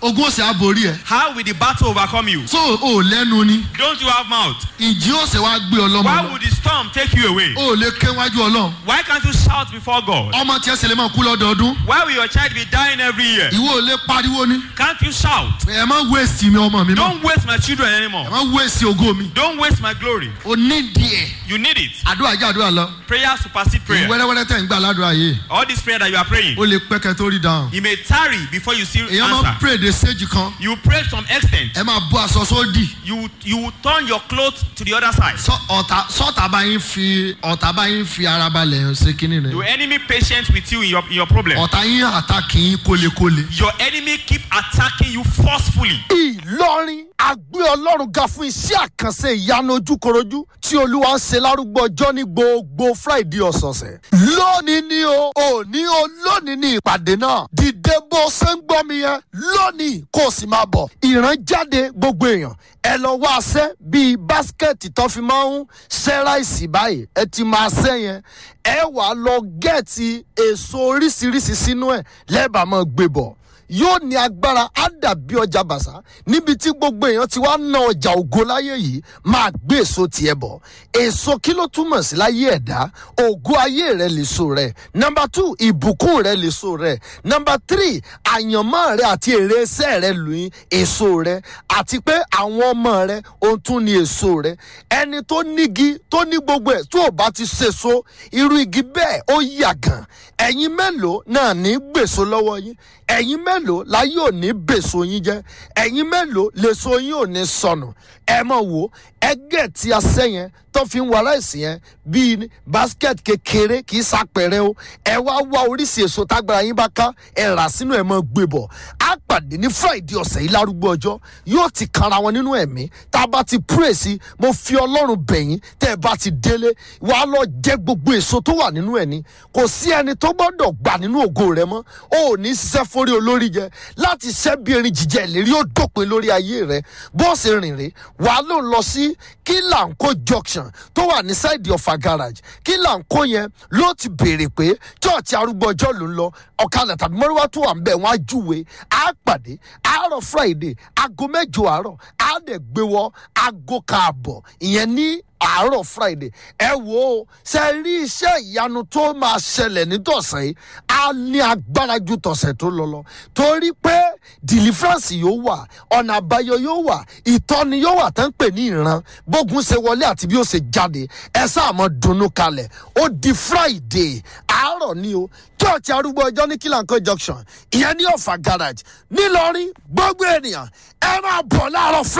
ogun ó sì á borí ẹ How will the battle overcome you? so o ò lẹ́nu ni Don't you have mouth? ìjì ó sì wá gbé ọlọ́mọ Why lọ would the storm take you away? o ò lè ké wájú ọlọ́run Why can't you shout before God? ọmọ tiẹ̀ sì lè máa kú lọ́dọọdún Why will your child be dying every year? ìwọ ò lè pariwo ni Can't you shout? ẹ má wéèsì mi ọmọ mi mọ́ Don't waste my children ẹ anymore. má wéèsì ògo mi Don't waste my glory. o ní díẹ̀ You need it. àdúrà jẹ́ àdúrà lọ Prayer supersede prayer. wẹ́rẹ́wẹ́rẹ́ tẹ̀ ń gbà ládùúrà yìí All this prayer that you are praying, ó lè pẹ́kẹ́ tó rí dáhùn you may tarry before you see èèyàn máa ń answer. pray de stage kan You pray to some extent. ẹ máa bọ́ aṣọ sódì You you will turn your clothes to the other side. Sọ- ọ̀tá sọ́ọ̀tà bá yín fi ọ̀tá bá yín fi ara balẹ̀ ṣe kínní Your rẹ̀ enemy patient with you in your in your problem. ọ̀tá yín àtàkì yín kólekóle. Your enemy keep attacking you forcefully. ìlọrin àgbé ọlọ́run ga fún iṣẹ́ àkànṣe ìyanu ojúkorojú tí olúwa ń ṣe lárúgbó ọjọ́ ní gbogbo friday ọ̀sọ̀ọ̀sẹ̀. lónìí ni o òní o lónìí ni ìpàdé náà dìde bó ṣe ń gbọ́ mi yẹn lónìí kó o sì máa bọ̀. ìrànjáde gbogbo èèyàn ẹ lọ wá aṣẹ́ bíi báskẹ̀tì tó fi máa ń ṣẹ́ ráìsì báyìí ẹ ti máa ṣẹ́ yẹn ẹ wàá lọ gẹ̀ẹ́tì èso oríṣiríṣi sínú ẹ̀ lẹ́ẹ̀bà máa gbé bọ̀ yóò ní agbára á dàbí ọjà bàṣà níbi tí gbogbo èèyàn ti wá ná ọjà ògo láyé yìí máa gbé èso tiẹ̀ bọ̀ èso kí ló túmọ̀ sí láyé ẹ̀dá ògo ayé rẹ lèso rẹ nọmba two ìbùkún rẹ lèso rẹ nọmba three àyànmọ́ rẹ àti èrè iṣẹ́ rẹ lóyún èso rẹ àti pé àwọn ọmọ rẹ ohun tún ní èso rẹ ẹni tó nígi tó ní gbogbo ẹ̀ tó ò bá ti ṣèso irú igi bẹ́ẹ̀ ó yàgàn ẹ̀yin mélòó náà ní gbèso lọ́wọ́ yín ẹ̀yin mélòó láyé ò ní bèso yín jẹ́ ẹ̀yin mélòó lèso yín ò ní sọnù ẹ mọ̀ wò ẹgẹ́ tí a sẹ́ yẹn tó fi ń wàrà ìsìn yẹn bíi basket kékeré kì í sàpẹrẹ o ẹ wá wá oríṣi èso tágbára yín bá ká ẹ rà sínú ẹ mọ gbé bọ̀ á pàdé ní friday ọ̀sẹ̀ yìí lárúgbó ọjọ́ yóò ti kanra wọn nínú ẹ̀mí tá a bá ti pray sí mo fi ọlọ́run bẹ̀yìn tẹ́ ẹ bá ti délé wàá lọ jẹ gbogbo èso tó wà nínú ẹ̀ ní kò sí ẹni tó gbọ́dọ̀ gbà nínú ògo rẹ mọ́ o ò ní ṣiṣẹ́ forí olórí jẹ láti ṣẹ́ bí erin jíjẹ ìlérí ó dópin lórí ayé rẹ bó ṣe rìn rè wàá lò lọ sí kílànkó junction tó wà ní sáìdì ọ̀fà garage kílànkó yẹn ló ti béèrè pé chọ́ọ̀chì arúgbó ọjọ́ ló ń lọ ọ̀kadà tàbí mọ́ríwá tó wà ń bẹ̀ wọ́n á júwe á pàdé àárọ̀ friday aago mẹ́jọ àárọ̀ á dẹ̀ gbé wọ aago káàbọ̀ ìyẹn ní àárọ̀ friday ẹ wo ó ṣe rí iṣẹ́ ìyanu tó máa ṣẹlẹ̀ nítọ̀sẹ̀ yìí á ní agbára ju tọ̀sẹ̀ tó lọ lọ torí pé deliverance yóò wà ọ̀nà àbáyọ yóò wà ìtọ́ni yóò wà tán pè ní ìran bógun ṣe wọlé àti bí ó ṣe jáde ẹ sáà mọ dunnú kalẹ̀ ó di friday àárọ̀ ni o church arúgbó ọjọ́ ní kílànkó junction ìyẹn ní ọ̀fà garage nílọrin gbogbo ènìyàn ẹ máa bọ̀ láàárọ̀ friday.